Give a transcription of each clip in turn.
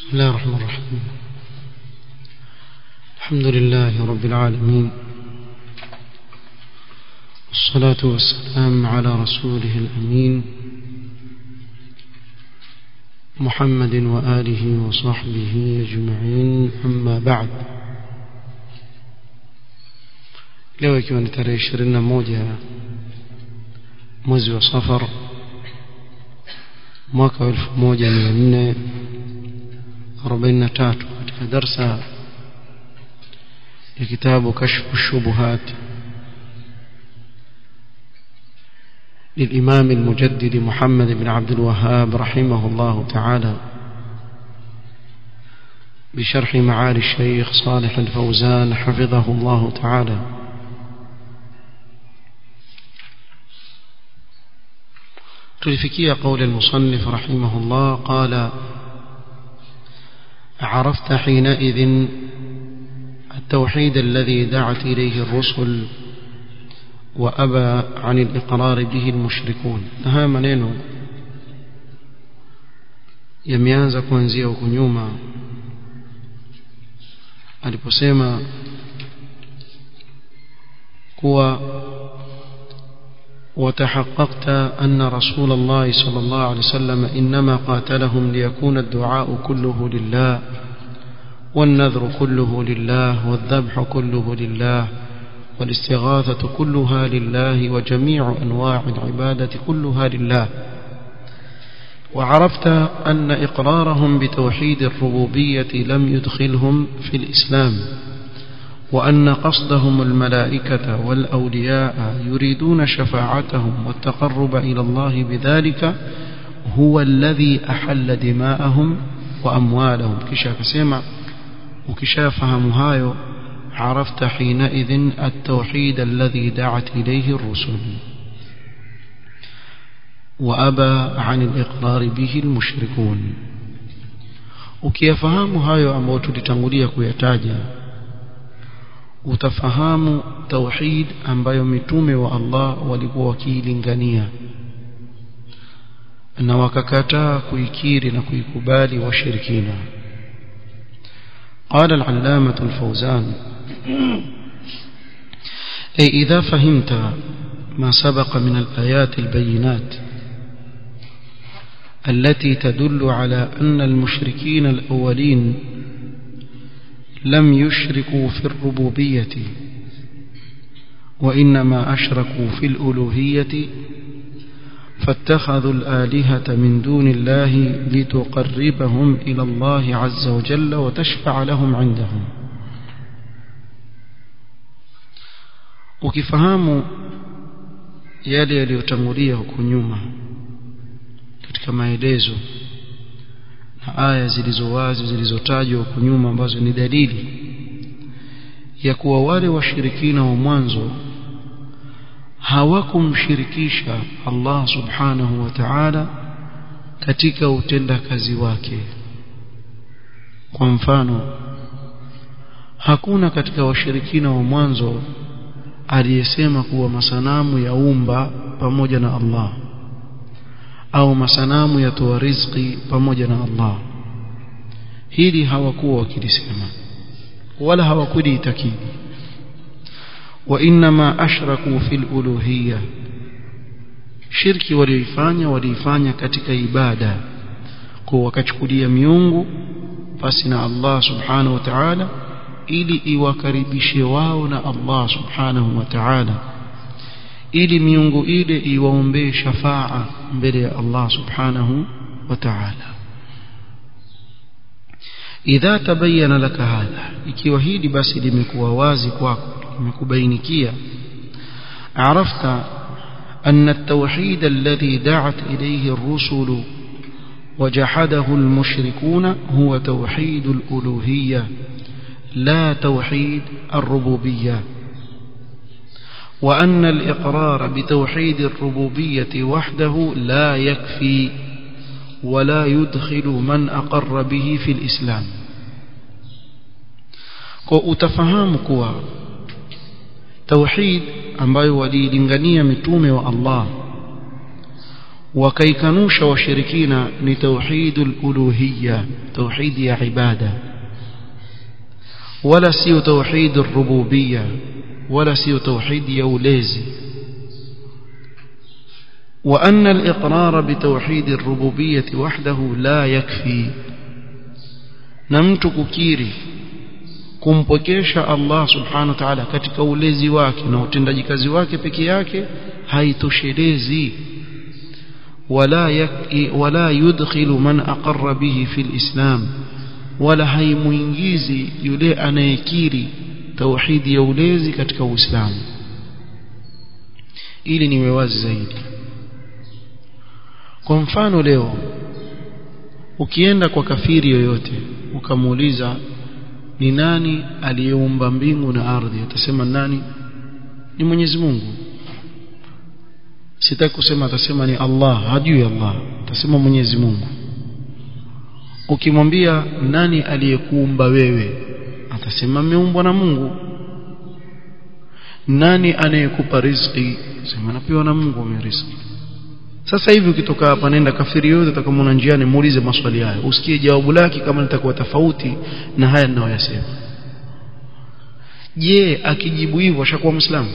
بسم الله الرحمن الرحيم الحمد لله رب العالمين والصلاة والسلام على رسوله الأمين محمد وآله وصحبه أجمعين أما بعد leo ikiwa ni tarehe ishirini na moja mwezi wa safar mwaka wa elfu moja mia nne arobaini na tatu katika darsa ya kitabu kashfu shubuhat للإمام المجدد محمد بن عبد الوهاب رحمه الله تعالى بشرح معالي الشيخ صالح الفوزان حفظه الله تعالى تلفكي قول المصنف رحمه الله قال عرفت حينئذ التوحيد الذي دعت إليه الرسل وأبى عن الإقرار به المشركون هذا maneno yameanza kuanzia huko nyuma aliposema kuwa وتحققت أن رسول الله صلى الله عليه وسلم إنما قاتلهم ليكون الدعاء كله لله والنذر كله لله والذبح كله لله والاستغاثة كلها لله وجميع أنواع العبادة كلها لله وعرفت أن إقرارهم بتوحيد الربوبية لم يدخلهم في الإسلام وأن قصدهم الملائكة والأولياء يريدون شفاعتهم والتقرب إلى الله بذلك هو الذي أحل دماءهم وأموالهم كشاف سمع وكشاف هايو عرفت حينئذ التوحيد الذي دعت إليه الرسل وأبى عن الإقرار به المشركون ukiyafahamu hayo ambayo tulitangulia kuyataja utafahamu tauhid ambayo mitume wa Allah walikuwa wakiilingania na wakakataa kuikiri na kuikubali washirikina قال العلامة الفوزان أي إذا فهمت ما سبق من الآيات البينات التي تدل على أن المشركين الأولين لم يشركوا في الربوبية وإنما أشركوا في الألوهية فاتخذوا الآلهة من دون الله لتقربهم إلى الله عز وجل وتشفع لهم عندهم ukifahamu yale yaliyotangulia huko nyuma katika maelezo na aya zilizo wazi zilizotajwa huko nyuma ambazo ni dalili ya kuwa wale washirikina wa mwanzo hawakumshirikisha Allah subhanahu wa ta'ala katika utendakazi wake kwa mfano hakuna katika washirikina wa mwanzo aliyesema kuwa masanamu ya umba pamoja na Allah au masanamu yatoa riziki pamoja na Allah hili hawakuwa wakilisema wala hawakuliitakidi وإنما أشركوا في الألوهية shirki walioifanya waliifanya katika ibada kwa wakachukulia miungu pasi na Allah subhanahu wa ta'ala ili iwakaribishe wao na Allah subhanahu wa ta'ala ili miungu ile iwaombee shafaa mbele ya Allah subhanahu wa ta'ala idha tabayyana laka hadha ikiwa hili basi limekuwa wazi kwako limekubainikia عرفت أن التوحيد الذي دعت إليه الرسل وجحده المشركون هو توحيد الألوهية لا توحيد الربوبية وأن الإقرار بتوحيد الربوبية وحده لا يكفي ولا يدخل من أقر به في الإسلام وأتفهم كوا توحيد ambayo waliilingania mitume wa Allah wakaikanusha washirikina ni tauhidul uluhiyya tauhidi ya ibada wala sio tauhidur rububiyya wala sio tauhidi ya ulezi وأن الإقرار بتوحيد الربوبية وحده لا يكفي نمت ككيري kumpokesha Allah subhanahu wa ta'ala katika ulezi wake na utendaji kazi wake peke yake haitoshelezi wala yaki, wala yudkhilu man aqarra bihi fil islam wala haimuingizi yule anayekiri tauhidi ya ulezi katika uislamu ili niwe wazi zaidi kwa mfano leo ukienda kwa kafiri yoyote ukamuuliza ni nani aliyeumba mbingu na ardhi atasema nani ni Mwenyezi Mungu sitaki kusema atasema ni Allah hajui Allah atasema Mwenyezi Mungu ukimwambia nani aliyekuumba wewe atasema ameumbwa na Mungu nani anayekupa riziki sema napewa na Mungu ameriziki sasa hivi ukitoka hapa nenda kafiri yote utakamwona njiani muulize maswali hayo usikie jawabu lake kama litakuwa tofauti na haya ninayoyasema je akijibu hivyo ashakuwa muislamu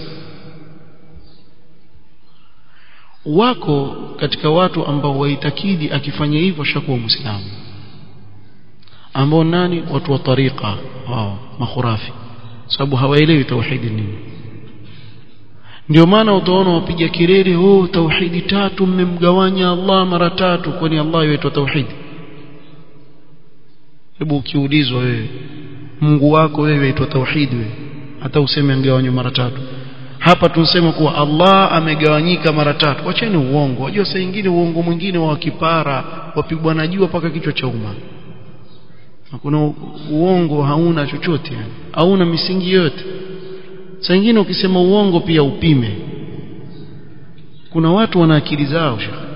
wako katika watu ambao waitakidi akifanya hivyo ashakuwa muislamu ambao nani watu wa tariqa wao makhurafi sababu hawaelewi tauhidi nini ndio maana utaona wapiga kelele oh tauhidi tatu mmemgawanya Allah mara tatu kwani Allah yaitwa tauhidi hebu ukiulizwa wewe Mungu wako wewe yaitwa tauhidi wewe hata useme angewanywa mara tatu hapa tunasema kuwa Allah amegawanyika mara tatu wacheni uongo wajua saa nyingine uongo mwingine wa kipara wapigwa na jua mpaka kichwa cha umma kuna uongo hauna chochote yani hauna misingi yote saa nyingine ukisema uongo pia upime kuna watu wana akili zao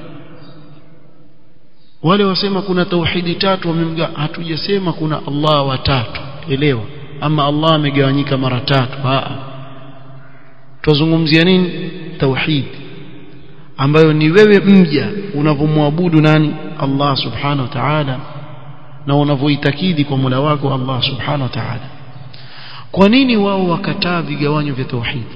wale wasema kuna tauhidi tatu wamemga hatujasema kuna Allah watatu elewa ama Allah amegawanyika mara tatu a tuzungumzia nini tauhid ambayo ni wewe mja unavomwabudu nani Allah subhanahu wa ta'ala na unavoitakidi kwa Mola wako Allah subhanahu wa ta'ala kwa nini wao wakataa vigawanyo vya tauhid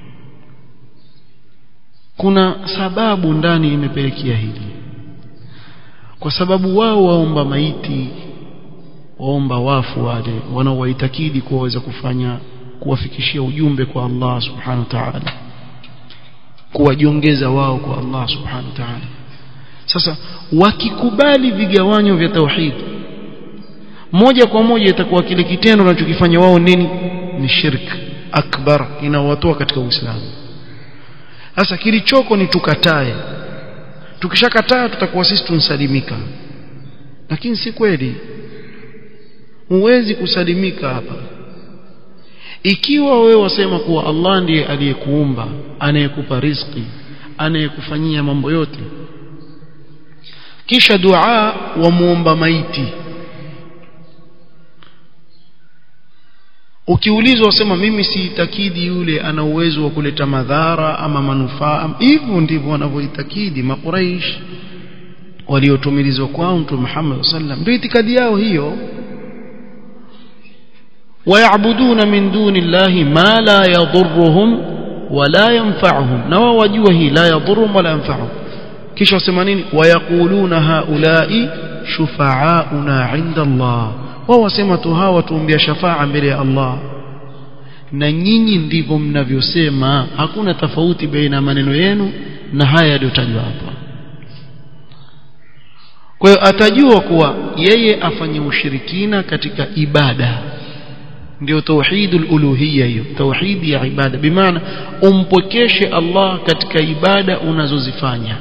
kuna sababu ndani imepelekea hili kwa sababu wao waomba maiti waomba wafu wale wanaowaitakidi kuwa waweza kufanya kuwafikishia ujumbe kwa Allah subhanahu wa ta'ala kuwajiongeza wao kwa Allah subhanahu wa ta'ala sasa wakikubali vigawanyo vya tauhid moja kwa moja itakuwa kile kitendo wanachokifanya wao nini ni shirk akbar inawatoa katika Uislamu sasa kilichoko ni tukatae tukishakataa tutakuwa sisi tunsalimika lakini si kweli huwezi kusalimika hapa ikiwa wewe wasema kuwa Allah ndiye aliyekuumba anayekupa riziki anayekufanyia mambo yote kisha dua wa muomba maiti ukiulizwa wasema mimi siitakidi yule ana uwezo wa kuleta madhara ama manufaa hivyo ndivyo wanavyoitakidi makuraish waliotumilizwa kwao mtume Muhammad sallam ndio itikadi yao hiyo ويعبدون من دون الله ما لا يضرهم ولا ينفعهم na wao wajua hii la yadhurrum wala yanfa'uhum kisha wasema nini wayaquluna haula'i shufa'auna 'inda Allah wao wasema tu hawa tuombea shafaa mbele ya Allah na nyinyi ndivyo mnavyosema hakuna tofauti baina ya maneno yenu na haya yaliyotajwa hapa kwa hiyo atajua kuwa yeye afanye ushirikina katika ibada ndio tauhidul uluhiyya hiyo tauhidi ya ibada bimaana umpokeshe Allah katika ibada unazozifanya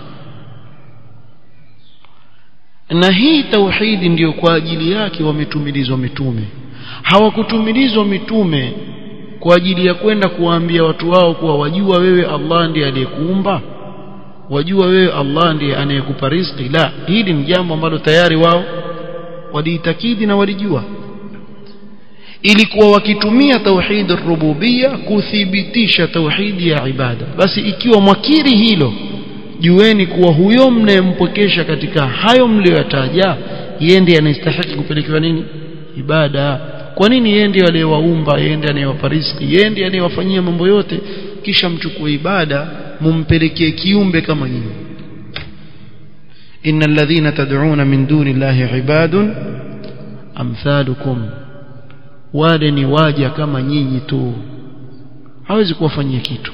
na hii tauhidi ndiyo kwa ajili yake wametumilizwa mitume hawakutumilizwa mitume kwa ajili ya kwenda kuwaambia watu wao kuwa wajua wewe Allah ndiye aliyekuumba wajua wewe Allah ndiye anayekupa riziki la hili ni jambo ambalo tayari wao waliitakidi na walijua ilikuwa wakitumia tauhid rububia kuthibitisha tauhidi ya ibada basi ikiwa mwakiri hilo jueni kuwa huyo mnayempokesha katika hayo mliyoyataja yeye ndiye anastahili kupelekewa nini ibada kwa nini yeye ndiye aliyewaumba yeye ndiye anayewapa riziki yeye ndiye anayewafanyia mambo yote kisha mchukue ibada mumpelekee kiumbe kama nyinyi innal ladhina tad'una min duni llahi ibadun amthalukum wale ni waja kama nyinyi tu hawezi kuwafanyia kitu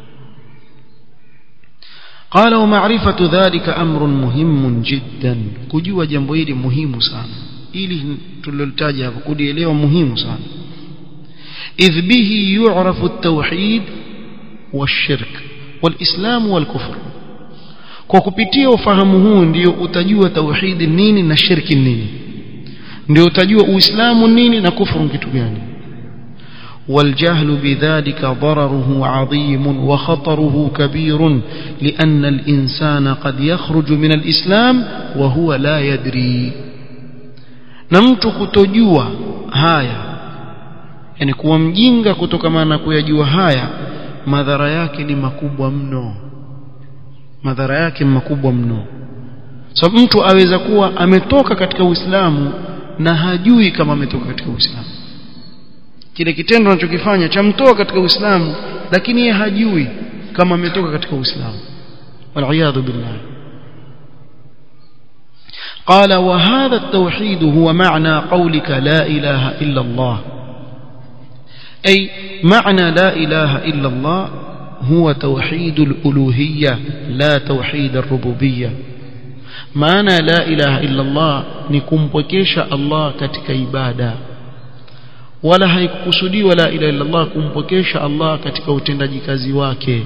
قال ومعرفة ذلك أمر مهم جدا kujua jambo hili muhimu sana ili tulilolitaja hapo kulielewa muhimu sana إذ به يعرف التوحيد والشرك والإسلام والكفر kwa kupitia ufahamu huu ndio utajua tauhidi nini na shirki nini ndio utajua uislamu nini na kufuru kitu gani والجهل بذلك ضرره عظيم وخطره كبير لأن الإنسان قد يخرج من الإسلام وهو لا يدري نمت كتجوا هايا yani kuwa mjinga kutokana na kuyajua haya madhara yake ni makubwa mno madhara yake makubwa mno sababu so, mtu aweza kuwa ametoka katika Uislamu na hajui kama ametoka katika Uislamu kile kitendo anachokifanya chamtoa katika Uislamu lakini yeye hajui kama ametoka katika Uislamu waliyadhu billah قال وهذا التوحيد هو معنى قولك لا إله إلا الله أي معنى لا إله إلا الله هو توحيد الألوهية لا توحيد الربوبية معنى لا إله إلا الله نكمبكيش الله كتك إبادة wala haikukusudiwa la ilaha illa Allah kumpokesha Allah katika utendaji kazi wake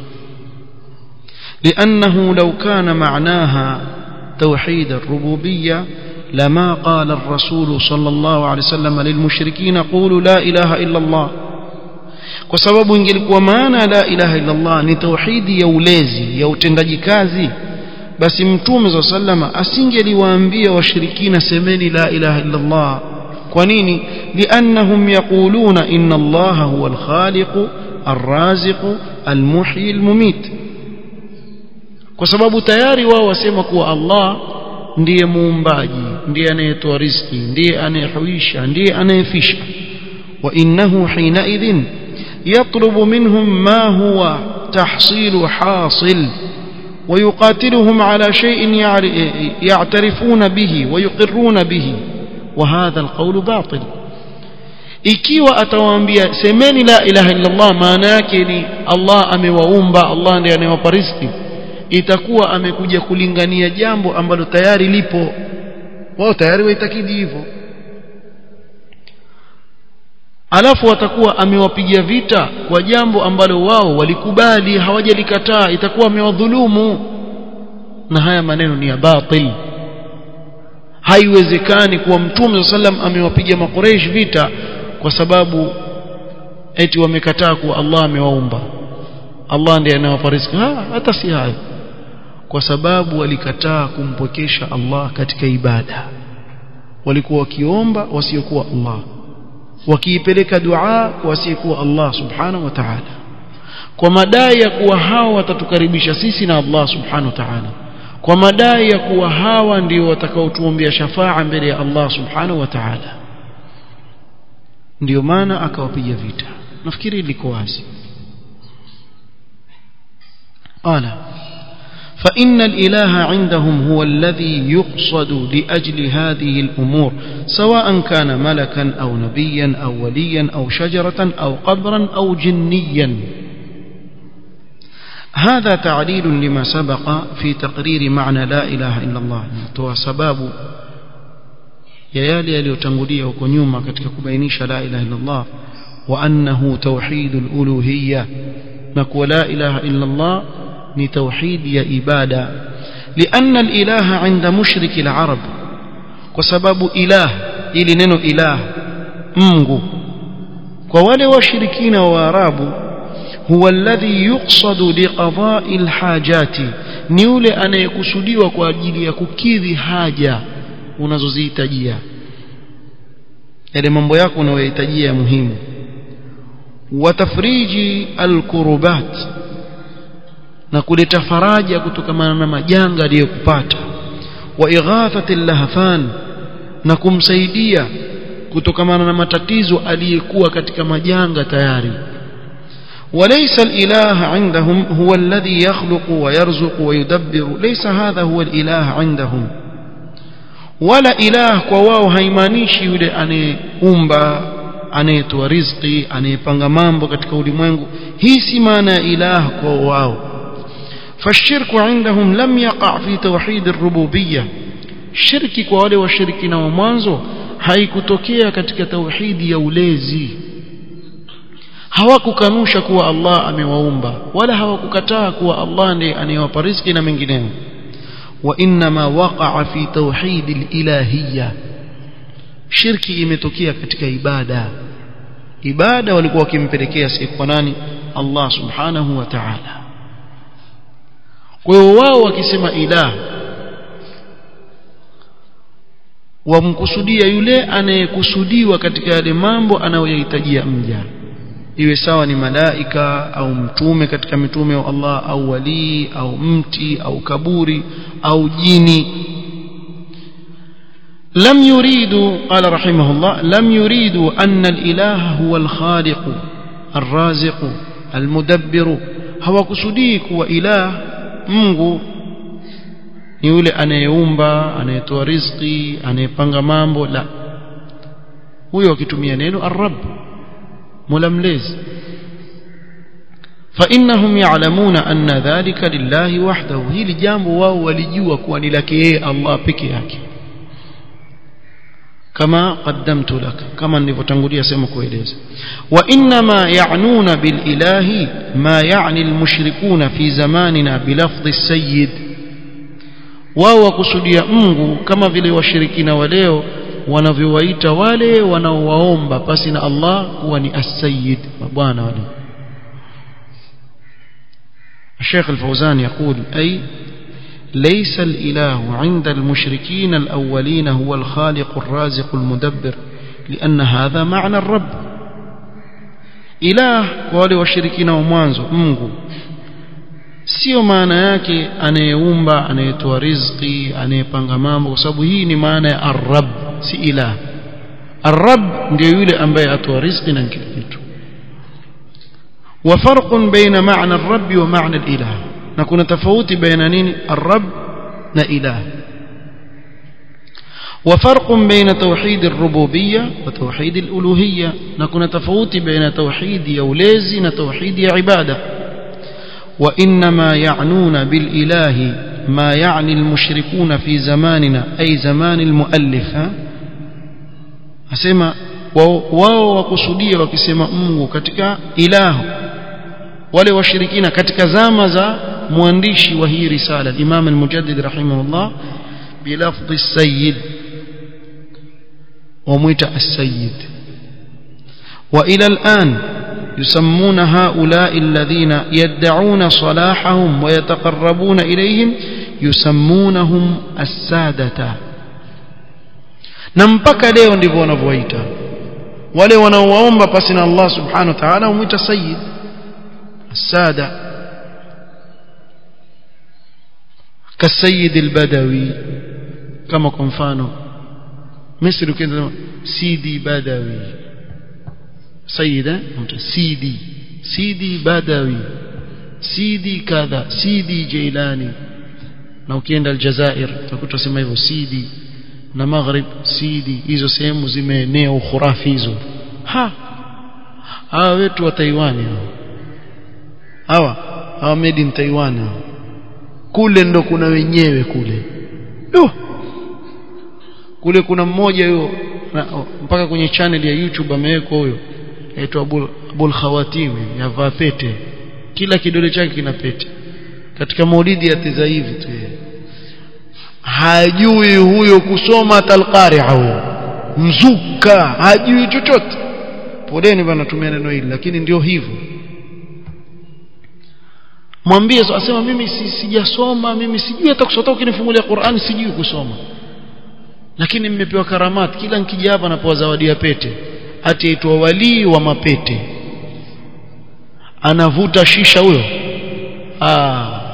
لأنه لو كان معناها توحيد الربوبية لما قال الرسول صلى الله عليه وسلم للمشركين قولوا لا إله إلا الله kwa sababu ingelikuwa maana la ilaha illa Allah ni tauhidi ya ulezi ya utendaji kazi basi mtume za sallama asingeliwaambia washirikina semeni la ilaha illa Allah kwa nini liannahum yaquluna inna allaha huwa alkhaliq arraziq almuhyi almumit kwa sababu tayari wao wasema kuwa Allah ndiye muumbaji ndiye anayetoa riziki ndiye anayehuisha ndiye anayefisha wa innahu hina idhin yatlubu minhum ma huwa tahsilu hasil ويقاتلهم على شيء يعترفون به ويقرون به وهذا القول باطل ikiwa atawaambia semeni la ilaha illa Allah maana yake ni Allah amewaumba Allah ndiye anayewapa riziki itakuwa amekuja kulingania jambo ambalo tayari lipo wao tayari waitakidi hivyo alafu watakuwa amewapigia vita kwa jambo ambalo wao walikubali hawajalikataa itakuwa amewadhulumu na haya maneno ni ya batil haiwezekani kuwa mtume sallam amewapiga makureish vita kwa sababu eti wamekataa kuwa Allah amewaumba Allah ndiye anayewapa riziki ha, hata si hayo kwa sababu walikataa kumpokesha Allah katika ibada walikuwa wakiomba wasiokuwa Allah wakiipeleka dua wasiokuwa Allah subhanahu wa ta'ala kwa madai ya kuwa hao watatukaribisha sisi na Allah subhanahu wa ta'ala kwa madai ya kuwa hawa ndio watakaotuombea shafaa mbele ya Allah subhanahu wa ta'ala ndio maana akawapiga vita nafikiri liko wazi qala فإن الإله عندهم هو الذي يقصد لأجل هذه الأمور سواء كان ملكا أو نبيا أو وليا أو شجرة أو قبرا أو جنيا هذا تعليل لما سبق في تقرير معنى لا إله إلا الله تو سباب ya yale yaliyotangulia huko nyuma katika kubainisha la ilaha illa Allah wa annahu tauhidul uluhiyya na kuwa la ilaha illa Allah ni tauhid ya ibada lianna alilaha inda mushriki alarab kwa sababu ilah ili neno ilah Mungu kwa wale washirikina wa Arabu huwa alladhi yuqsadu liqada'i alhajati ni yule anayekusudiwa kwa ajili ya kukidhi haja unazozihitajia yale mambo yako unayohitajia muhimu watafriji alkurubat na kuleta faraja kutokana na majanga aliyokupata wa ighathati lahafan na kumsaidia kutokana na matatizo aliyekuwa katika majanga tayari وليس الإله عندهم هو الذي يخلق ويرزق ويدبر ليس هذا هو الإله عندهم ولا إله kwao haimaanishi yule anayeumba anayetoa riziki anayepanga mambo katika ulimwengu hii si maana ya ilah kwa wao فالشرك عندهم لم يقع في توحيد الربوبية shirki kwa wale washirikina wa mwanzo haikutokea katika tauhidi ya ulezi hawakukanusha kuwa Allah amewaumba wala hawakukataa kuwa Allah ndiye anayewapa riziki na mengineyo wa inma waqa'a fi tauhid al-ilahiyya shirki imetokea katika ibada ibada walikuwa wakimpelekea si kwa nani Allah subhanahu wa ta'ala kwa hiyo wao wakisema ilah wamkusudia yule anayekusudiwa katika yale mambo anayoyahitajia mja iwe sawa ni malaika au mtume katika mitume wa Allah au walii au mti au kaburi au jini لم يريدوا قال رحمه الله لم يريدوا أن الإله هو الخالق الرازق المدبر هو كسديك وإله منغو ni yule anayeumba anayetoa riziki anayepanga mambo la huyo akitumia neno arab mola mlezi فإنهم يعلمون أن ذلك لله وحده hili jambo wao walijua kuwa ni lake yeye Allah peke yake كما قدمت لك كما nilivyotangulia sema kueleza وانما يعنون بالاله ما يعني المشركون في زماننا بلفظ السيد wao wakusudia Mungu kama vile washirikina wa leo wanavyowaita wale wanaowaomba pasi na Allah kuwa ni as-sayyid mabwana wale الشيخ الفوزان يقول أي ليس الإله عند المشركين الأولين هو الخالق الرازق المدبر لأن هذا معنى الرب إله wale washirikina wa mwanzo Mungu sio maana yake anayeumba anayetoa riziki anayepanga mambo kwa sababu hii ni maana ya arab si ilah arab ndio yule ambaye atoa riziki na kila kitu وفرق بين معنى الرب ومعنى الإله نكون تفاوتي بين نين الرب نإله وفرق بين توحيد الربوبية وتوحيد الألوهية نكون تفاوتي بين توحيد يوليزي وتوحيد عبادة وإنما يعنون بالإله ما يعني المشركون في زماننا أي زمان المؤلف أسمى wao wakusudia wakisema Mungu katika ilahu wale washirikina katika zama za mwandishi wa hii risala Imam al-Mujaddid rahimahullah bilafdhi as-sayyid وميت السيد وإلى الآن يسمون هؤلاء الذين يدعون صلاحهم ويتقربون إليهم يسمونهم السادة نمبك leo ndivyo wanavyoita wale wanaowaomba pasi na Allah subhanahu wa ta'ala humwita sayyid السادة كالسيد البدوي كما كنفانو مصر كده سيدي بدوي سيدة سيدي سيدي بدوي سيدي كذا سيدي جيلاني na ukienda Aljazair utakuta sema hivyo sidi na maghrib sidi hizo sehemu zimeenea ukhurafi hizo ha hawa wetu wa Taiwan hawa hawa made in Taiwan kule ndo kuna wenyewe kule Yo. kule kuna mmoja huyo mpaka kwenye channel ya YouTube amewekwa huyo aitwa Abul, Abul Khawatim yavaa pete kila kidole chake kina pete katika maulidi yateza hivi tu hajui huyo kusoma talqari'a huyo mzuka hajui chochote poleni bana tumia neno hili lakini ndio hivyo mwambie asema mimi si, sijasoma mimi sijui hata kusoma ukinifungulia Qur'an sijui kusoma lakini mmepewa karamati kila nikija hapa napewa zawadi ya pete ati aitwa walii wa mapete anavuta shisha huyo ah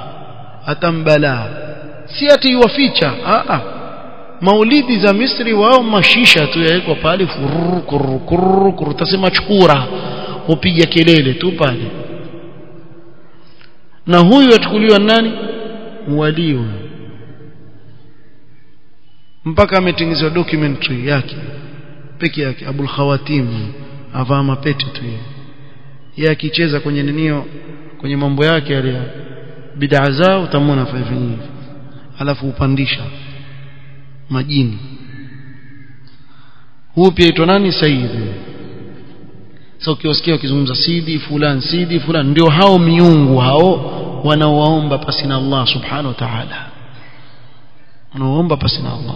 atambala si ati iwaficha a a maulidi za Misri wao mashisha tu yawekwa pale fururu kururu kururu kururu tasema chukura upiga kelele tu pale na huyu achukuliwa nani wali mpaka ametengenezwa documentary yake peke yake Abul Khawatim avaa mapete tu yeye yeye akicheza kwenye ninio kwenye mambo yake yale bid'a zao utamwona fanya hivi alafu upandisha majini huu pia aitwa nani Said sasa ukiwasikia wakizungumza sidi fulani sidi fulani ndio hao miungu hao wanaowaomba pasi na Allah subhanahu wa ta'ala wanaoomba pasi na Allah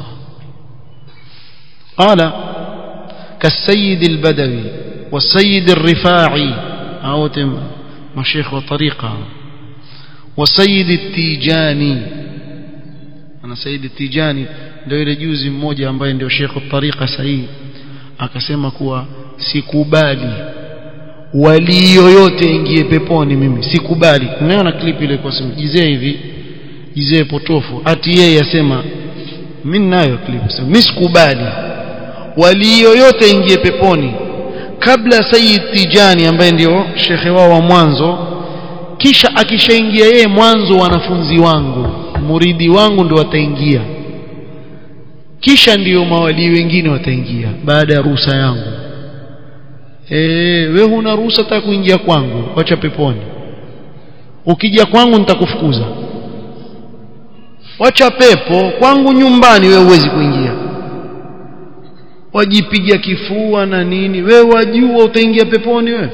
قال كالسيد البدوي والسيد الرفاعي أو مشيخ وطريقة وسيد التيجاني أنا سيد التيجاني ndio ile juzi mmoja ambaye ndio Sheikh tariqa sahihi akasema kuwa sikubali wali yoyote ingie peponi mimi sikubali unaona clip ile kwa simu jizee hivi jizee potofu ati yeye yasema mimi nayo clip mimi sikubali wali yoyote ingie peponi kabla Sayyid Tijani ambaye ndio shekhe wao wa mwanzo kisha akishaingia yeye mwanzo wanafunzi wangu muridi wangu ndio wataingia kisha ndiyo mawali wengine wataingia baada ya ruhusa yangu eh wewe huna ruhusa hata kuingia kwangu wacha peponi ukija kwangu nitakufukuza wacha pepo kwangu nyumbani wewe huwezi kuingia wajipiga kifua na nini wewe wajua utaingia peponi wewe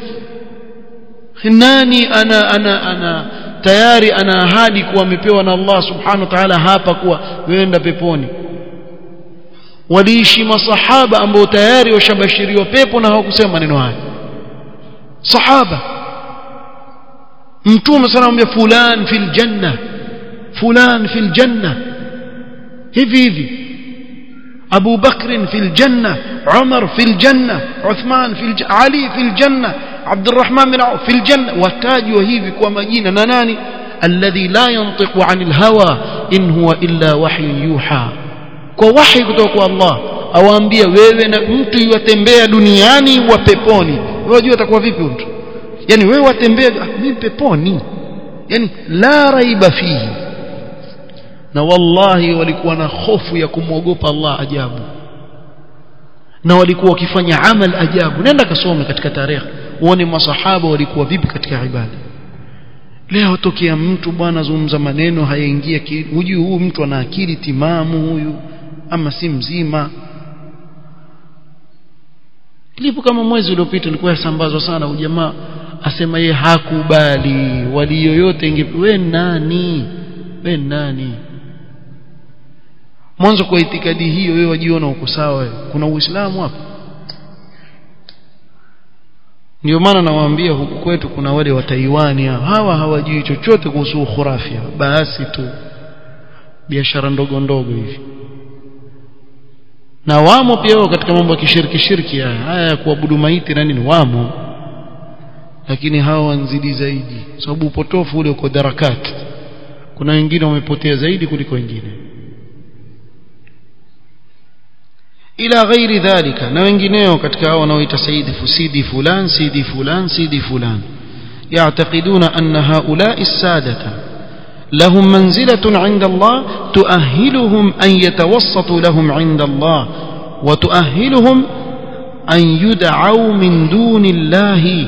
nani ana ana ana tayari ana ahadi kuwa amepewa na Allah subhanahu wa ta'ala hapa kuwa weenda peponi waliishi masahaba ambao tayari washabashiriwa pepo na hawakusema maneno haya sahaba mtume sana anamwambia fulan fil janna fulan fil janna hivi hivi أبو بكر في الجنة عمر في الجنة عثمان في الج... علي في الجنة عبد الرحمن بن عوف في الجنة وتاج وهيفي كومجينا ناناني الذي لا ينطق عن الهوى إن هو إلا وحي يوحى كوحي kutoka Allah awaambia wewe na mtu yatembea duniani wa peponi wewe unajua atakuwa vipi mtu yani wewe watembea mimi peponi yani la raiba fihi na wallahi walikuwa na hofu ya kumwogopa Allah ajabu na walikuwa wakifanya amal ajabu nenda kasome katika tarehe uone masahaba walikuwa vipi katika ibada leo tokea mtu bwana zungumza maneno hayaingia hujui huyu mtu ana akili timamu huyu ama si mzima ilipo kama mwezi uliopita ilikuwa yasambazwa sana ujamaa asema ye hakubali wali yoyote inge we nani we nani mwanzo kwa itikadi hiyo wewe wajiona uko sawa wewe kuna uislamu hapa ndio maana nawaambia huku kwetu kuna wale wa Taiwani hawa hawajui chochote kuhusu khurafia basi tu biashara ndogo ndogo hivi na wamo pia wao katika mambo ya kishiriki shirki haya haya ya kuabudu maiti na nini wamo lakini hawa wanzidi zaidi sababu upotofu ule uko darakati kuna wengine wamepotea zaidi kuliko wengine ila ghairi dhalika na wengineo katika hao wanaoita saidi fusidi fulan sidi fulan sidi fulan يعتقدون أن هؤلاء السادة لهم منزلة عند الله تؤهلهم أن يتوسطوا لهم عند الله وتؤهلهم أن يدعوا من دون الله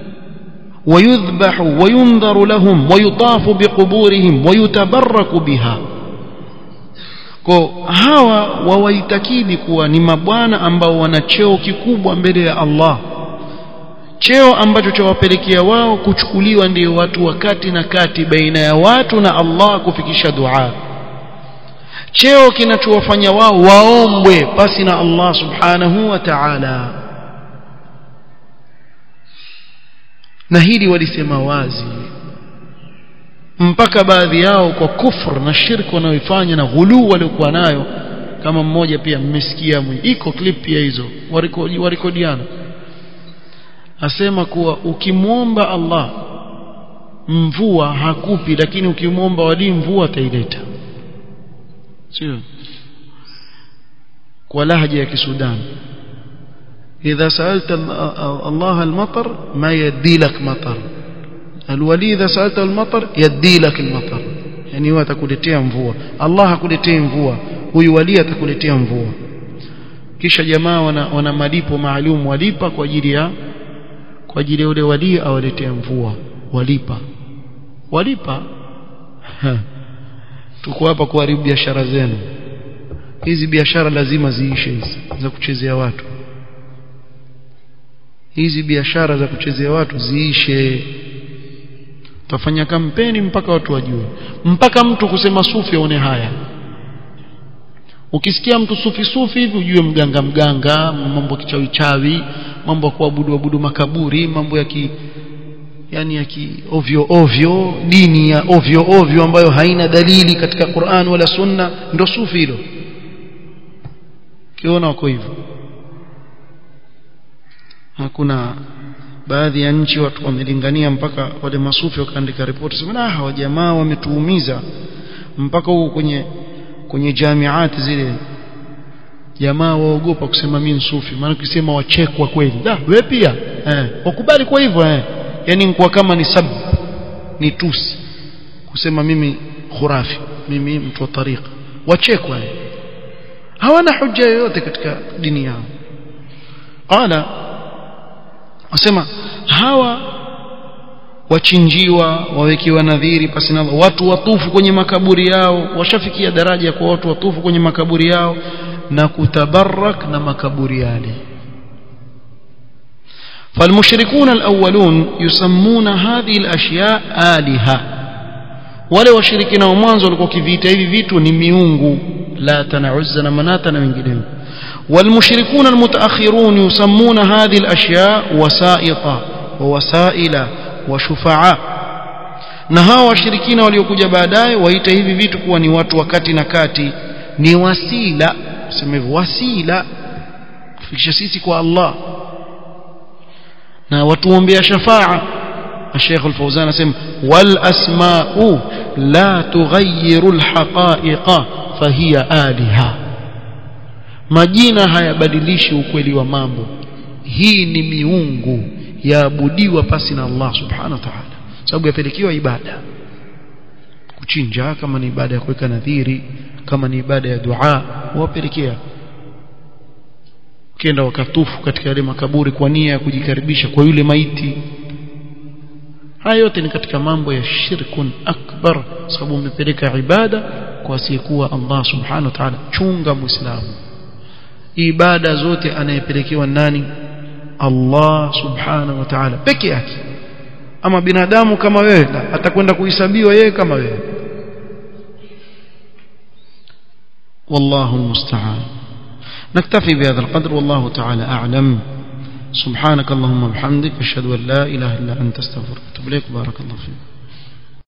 ويذبح وينذر لهم ويطاف بقبورهم ويتبرك بها kwa hawa wawaitakidi kuwa ni mabwana ambao wana cheo kikubwa mbele ya Allah cheo ambacho chawapelekea wao kuchukuliwa ndio watu wa kati na kati baina ya watu na Allah kufikisha dua cheo kinachowafanya wao waombwe pasi na Allah subhanahu wa ta'ala na hili walisema wazi mpaka baadhi yao kwa kufr na shirki wanaoifanya na ghuluu waliokuwa nayo kama mmoja pia mmesikia iko clip pia hizo warikodiana asema kuwa ukimwomba Allah mvua hakupi lakini ukimwomba wali mvua ataileta sio kwa lahja ya kisudani إذا سألت الله المطر ما يدي لك مطر الولي إذا سألته المطر يدي لك المطر يعني هو atakuletea mvua Allah hakuletei mvua huyu wali atakuletea mvua kisha jamaa wana, wana malipo maalum walipa kwa ajili ya kwa ajili ya ule wali awaletea mvua walipa walipa tuko hapa kuharibu biashara zenu hizi biashara lazima ziishe hizi za kuchezea watu hizi biashara za kuchezea watu ziishe tafanya kampeni mpaka watu wajue mpaka mtu kusema sufi aone haya ukisikia mtu sufi sufi hivi ujue mganga mganga mambo kichawi chawi mambo ya kuabudu abudu makaburi mambo ya ki yani ya ki ovyo ovyo dini ya ovyo ovyo ambayo haina dalili katika Qur'an wala Sunna ndo sufi hilo kiona wako hivyo hakuna baadhi ya nchi watu wamelingania mpaka wale masufi wakaandika ripoti sema ah hawa jamaa wametuumiza mpaka huko kwenye kwenye jamiati zile jamaa waogopa kusema mimi sufi maana ukisema wachekwa kweli da wewe pia eh wakubali kwa hivyo eh yani kwa kama ni sab ni tusi kusema mimi khurafi mimi mtu wa tariqa wachekwa eh hawana hujja yoyote katika dini yao qala wasema hawa wachinjiwa wawekiwa nadhiri pasi na watu watufu kwenye makaburi yao washafikia daraja kwa watu watufu kwenye makaburi yao na kutabarak na makaburi yale فالمشركون الأولون يسمون هذه الأشياء آلهة wale washirikina wa mwanzo walikuwa kiviita hivi vitu ni miungu la tanauza na manata na wengineo والمشركون المتأخرون يسمون هذه الأشياء وسائط ووسائل وشفعاء na hawa washirikina waliokuja baadaye waita hivi vitu kuwa ni watu wakati na kati ni wasila sema hivyo wasila kufikisha sisi kwa Allah na watuombea shafaa الشيخ الفوزان اسم والاسماء لا تغير الحقائق فهي آلهة majina hayabadilishi ukweli wa mambo hii ni miungu yaabudiwa pasi na Allah subhanahu wa ta'ala sababu yapelekewa ibada kuchinja kama ni ibada ya kuweka nadhiri kama ni ibada ya dua wapelekea kenda wakatufu katika yale makaburi kwa nia ya kujikaribisha kwa yule maiti haya yote ni katika mambo ya shirkun akbar sababu umepeleka ibada kwa asiyekuwa Allah subhanahu wa ta'ala chunga muislamu ibada zote anayepelekewa nani Allah subhanahu wa ta'ala peke yake ama binadamu kama wewe atakwenda kuhesabiwa yeye kama wewe والله المستعان نكتفي بهذا القدر والله تعالى أعلم سبحانك اللهم وبحمدك أشهد أن لا إله إلا أنت استغفرك وأتوب إليك بارك الله فيك